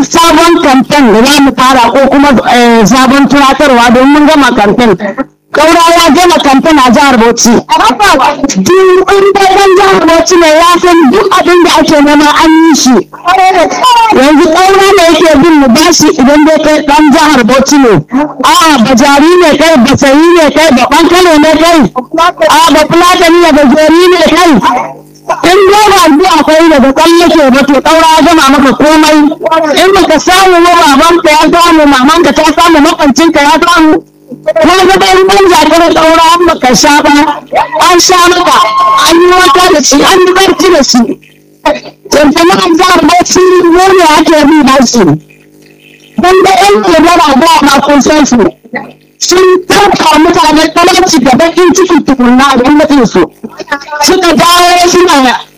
sabon kamfen da za mu fara ko kuma eh, sabon tunatarwa don mun gama kamfen Kaura ya gama kamfen a jihar Bauchi. Duk inda ɗan jihar Bauchi ne ya san duk abin da ake nema an yi shi. Yanzu Kaura ne yake bin mu bashi idan dai kai ɗan jihar Bauchi ne. A'a bajari ne kai, basayi ne kai, baban Kano ne kai. A'a ba Fulatani ne gajeri ne kai. in dai ba zuwa akwai daga tsallake ba to ɗaura ya gama maka komai in baka samu ba babanka ya samu mamanka ta samu makwancinka ya samu ko ga dai ban zakar ɗaura an baka sha ba an sha maka an yi wata da shi an yi barci da shi tantana an jihar bauchi ne ne ake bi ba shi dan da yan kebara ba ma kun san su sun tarka mutane talauci da bakin ciki tukunna a gwamnatin su suka dawo suna